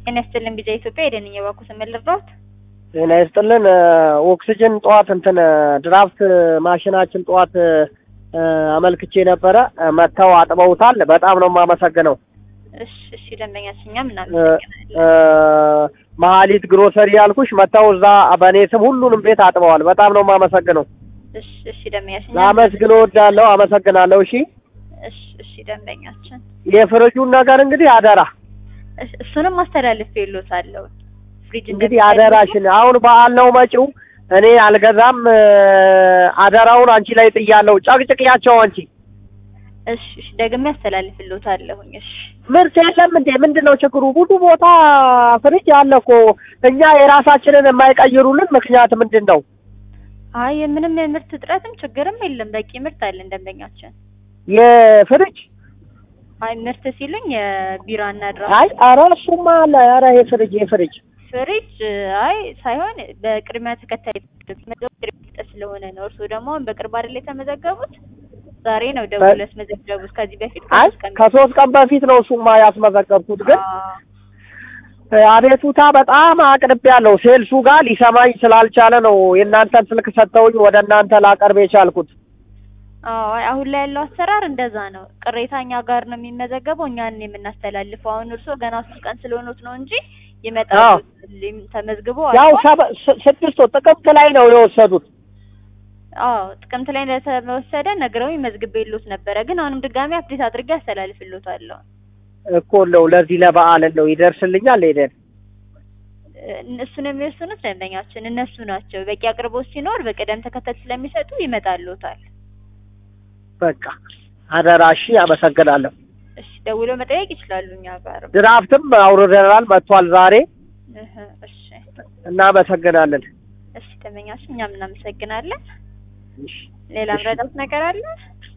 ጤና ይስጥልን ቢዛ ኢትዮጵያ የደንኛ ባኩ ስምን ልርዳዎት? ጤና ይስጥልን። ኦክሲጅን ጠዋት እንትን ድራፍት ማሽናችን ጠዋት አመልክቼ ነበረ። መጥተው አጥበውታል። በጣም ነው የማመሰግነው። እሺ እሺ፣ ደንበኛችን እኛም እናመሰግናለን። መሀሊት ግሮሰሪ ያልኩሽ መጥተው እዛ በእኔ ስም ሁሉንም ቤት አጥበዋል። በጣም ነው የማመሰግነው። እሺ እሺ፣ ደንበኛችን እኛም ላመስግን እወዳለሁ። አመሰግናለሁ። እሺ እሺ እሺ፣ ደንበኛችን የፍሪጁን ነገር እንግዲህ አደራ እሺ፣ እሱንም አስተላልፍ የሎታለሁ። ፍሪጅ እንግዲህ አደራሽን አሁን በዓል ነው መጪው። እኔ አልገዛም። አደራውን አንቺ ላይ ጥያለሁ። ጨቅጭቅያቸው አንቺ እሺ እሺ፣ ደግሜ አስተላልፍልዎታለሁኝ። እሺ ምርት የለም እንዴ? ምንድን ነው ችግሩ? ብዙ ቦታ ፍሪጅ አለ እኮ። እኛ የራሳችንን የማይቀይሩልን ምክንያት ምንድን ነው? አይ ምንም የምርት እጥረትም ችግርም የለም። በቂ ምርት አለን ደንበኛችን። የፍሪጅ አይ ምርት ሲሉኝ የቢራና ድራ አይ ኧረ እሱማ አለ። ኧረ የፍሪጅ የፍሪጅ ፍሪጅ አይ ሳይሆን በቅድሚያ ተከታይ መዘገብ ስለሆነ ነው። እርስዎ ደግሞ አሁን በቅርብ አይደል የተመዘገቡት? ዛሬ ነው ደውለው ያስመዘገቡት። ከዚህ በፊት አይ ከሶስት ቀን ከሶስት ቀን በፊት ነው እሱማ ያስመዘገብኩት። ግን አዎ አቤቱታ በጣም አቅርቤ ያለው ሴልሱ ጋር ሊሰማኝ ስላልቻለ ነው የእናንተን ስልክ ሰጥተውኝ ወደ እናንተ ላቀርብ የቻልኩት። አዎ አይ አሁን ላይ ያለው አሰራር እንደዛ ነው። ቅሬታ እኛ ጋር ነው የሚመዘገበው፣ እኛን የምናስተላልፈው። አሁን እርስዎ ገና ሶስት ቀን ስለሆኑት ነው እንጂ ይመጣሉ አዎ። ተመዝግቦ ያው አልፏል። ሰበ- ስ- ስድስት ወር ጥቅምት ላይ ነው የወሰዱት። አዎ ጥቅምት ላይ እንደተወሰደ ነግረውኝ መዝግቤልዎት ነበረ። ግን አሁንም ድጋሚ አፕዴት አድርጌ አስተላልፍልዎታለሁ። እኮ ነው ለዚህ ለበዓል ነው ይደርስልኛል። ሄደን እነሱን የሚወስኑት ደንበኛችን እነሱ ናቸው። በቂ አቅርቦት ሲኖር በቅደም ተከተል ስለሚሰጡ ይመጣልዎታል። በቃ አደራ። እሺ፣ አመሰግናለሁ። እሺ ደውለው መጠየቅ ይችላሉ እኛ ጋር። ድራፍትም አውርደናል፣ መጥቷል ዛሬ። እህ እሺ እናመሰግናለን። እሺ ደንበኛችን እኛም እናመሰግናለን። እሺ። ሌላ ምረዳት ነገር አለ?